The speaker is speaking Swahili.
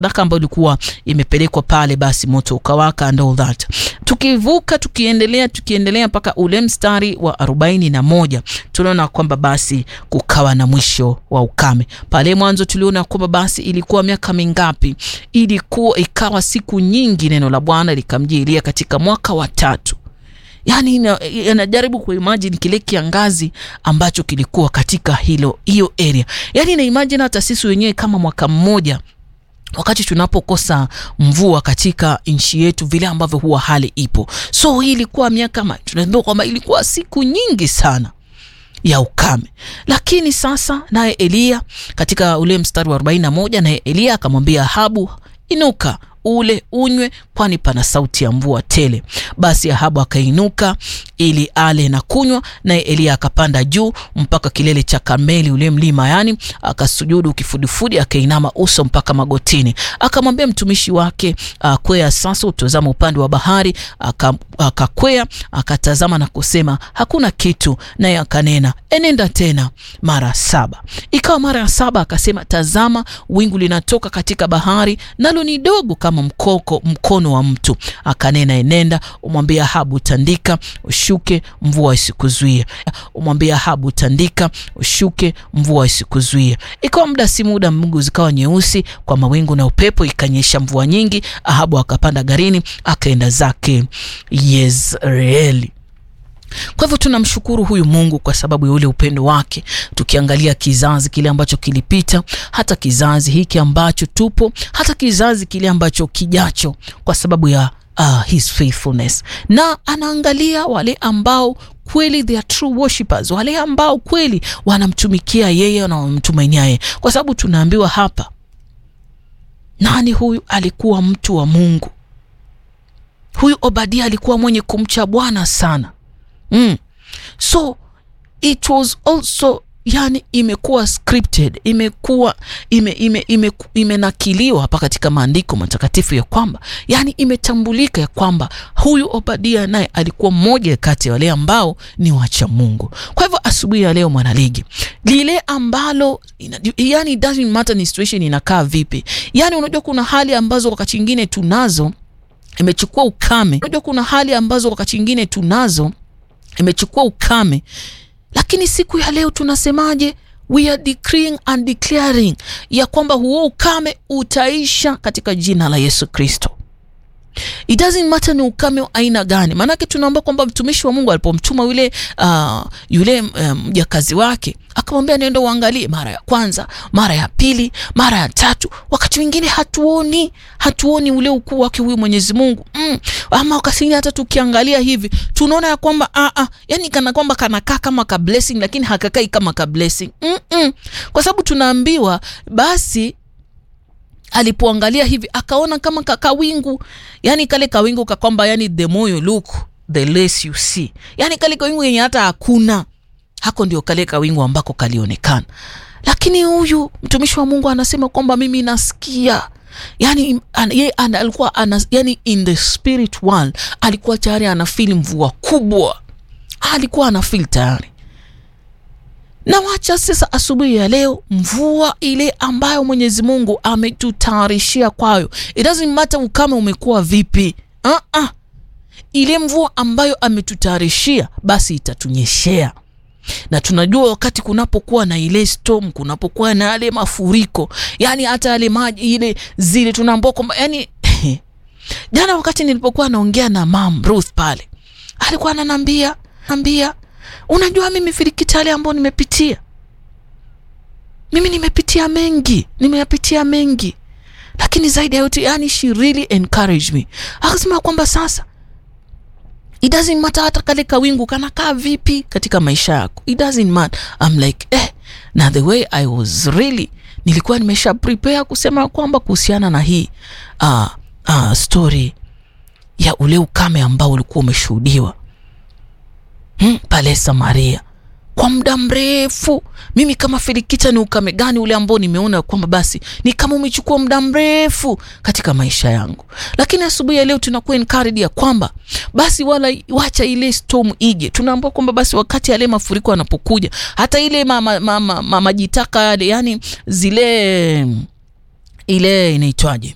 sadaka ambayo ilikuwa imepelekwa pale, basi moto ukawaka and all that. Tukivuka tukiendelea tukiendelea mpaka ule mstari wa arobaini na moja tunaona kwamba basi kukawa na mwisho wa ukame. Pale mwanzo tuliona kwamba basi ilikuwa miaka mingapi? Ilikuwa ikawa siku nyingi, neno la Bwana likamjia Elia katika mwaka wa tatu. Yani anajaribu kuimagine kile kiangazi ambacho kilikuwa katika hilo hiyo area, yani na imagine hata sisi wenyewe kama mwaka mmoja wakati tunapokosa mvua katika nchi yetu, vile ambavyo huwa hali ipo. So hii ilikuwa miaka, tunaambiwa kwamba ilikuwa siku nyingi sana ya ukame, lakini sasa naye Eliya katika ule mstari wa 41 naye Eliya akamwambia Ahabu, inuka ule unywe, kwani pana sauti ya mvua tele. Basi Ahabu akainuka ili ale na kunywa, naye Eliya akapanda juu mpaka kilele cha Karmeli, ule mlima, yani akasujudu kifudifudi, akainama uso mpaka magotini. Akamwambia mtumishi wake, kwea sasa utazama upande wa bahari. Akakwea akatazama na kusema, hakuna kitu. Naye akanena, enenda tena mara saba. Ikawa mara ya saba akasema, tazama, wingu linatoka katika bahari, nalo ni dogo kama mkoko mkono wa mtu. Akanena, enenda umwambie Ahabu, tandika ushuke, mvua isikuzuie. Umwambie Ahabu, tandika ushuke, mvua isikuzuie. Ikawa muda si muda, mbingu zikawa nyeusi kwa mawingu na upepo, ikanyesha mvua nyingi. Ahabu akapanda garini akaenda zake Yezreeli. Kwa hivyo tunamshukuru huyu Mungu kwa sababu ya ule upendo wake, tukiangalia kizazi kile ambacho kilipita, hata kizazi hiki ambacho tupo, hata kizazi kile ambacho kijacho, kwa sababu ya uh, his faithfulness, na anaangalia wale ambao kweli they are true worshipers, wale ambao kweli wanamtumikia yeye na wanamtumainia yeye, kwa sababu tunaambiwa hapa, nani huyu alikuwa mtu wa Mungu? Huyu Obadia alikuwa mwenye kumcha Bwana sana. Mm. So it was also yani, imekuwa scripted, imekuwa ime, ime, ime, imenakiliwa hapa katika maandiko matakatifu ya kwamba yani imetambulika ya kwamba huyu Obadia naye alikuwa mmoja kati ya wale ambao ni wacha Mungu. Kwa hivyo asubuhi ya leo mwanaligi, lile ambalo yani doesn't matter ni situation inakaa vipi, yani unajua kuna hali ambazo wakati mwingine tunazo imechukua ukame. Unajua kuna hali ambazo wakati mwingine tunazo imechukua ukame, lakini siku ya leo tunasemaje? We are decreeing and declaring ya kwamba huo ukame utaisha katika jina la Yesu Kristo. It doesn't matter ni ukame wa aina gani, maanake tunaomba kwamba mtumishi wa Mungu alipomtuma yule uh, yule mjakazi um, wake akamwambia nenda uangalie mara ya kwanza, mara ya pili, mara ya tatu. Wakati mwingine hatuoni hatuoni ule ukuu wake huyu Mwenyezi Mungu mm. Ama wakati mwingine hata tukiangalia hivi tunaona ya kwamba ah, ah, yani kana kwamba kanakaa kama ka blessing, lakini hakakai kama ka blessing mm -mm. Kwa sababu tunaambiwa basi alipoangalia hivi akaona kama kawingu, yani kale kawingu kakwamba, yani the more you look the less you see, yani kale kawingu yenye hata hakuna hako, ndio kale kawingu ambako kalionekana. Lakini huyu mtumishi wa Mungu anasema kwamba mimi nasikia yani an, ye, an, alikuwa ana, yani in the spirit world alikuwa tayari ana feel mvua kubwa, alikuwa ana feel tayari na wacha sasa, asubuhi ya leo, mvua ile ambayo Mwenyezi Mungu ametutayarishia kwayo, it doesn't matter ukame umekuwa vipi, uh -uh. Ile mvua ambayo ametutayarishia basi itatunyeshea, na tunajua wakati kunapokuwa na ile storm, kunapokuwa na yale mafuriko, yani hata yale maji ile zile tunaambia kwamba yani jana wakati nilipokuwa naongea na Mam Ruth pale, alikuwa ananiambia ambia Unajua, mimi filikitale ambao nimepitia mimi nimepitia mengi, nimeyapitia mengi, lakini zaidi ya yote, yani she really encouraged me, akasema kwamba sasa it doesn't matter hata kale kawingu kanakaa vipi katika maisha yako, it doesn't matter. I'm like eh, na the way I was really nilikuwa nimesha prepare kusema kwamba kuhusiana na hii uh, uh, story ya ule ukame ambao ulikuwa umeshuhudiwa Hmm, pale Samaria kwa muda mrefu. Mimi kama Filikita, ni ukame gani ule ambao nimeona kwamba basi ni kama umechukua muda mrefu katika maisha yangu, lakini asubuhi ya leo tunakuwa encouraged ya kwamba basi wala wacha ile storm ije. Tunaambiwa kwamba basi wakati yale mafuriko yanapokuja, hata ile majitaka ma, ma, ma, ma, yale yani zile ile inaitwaje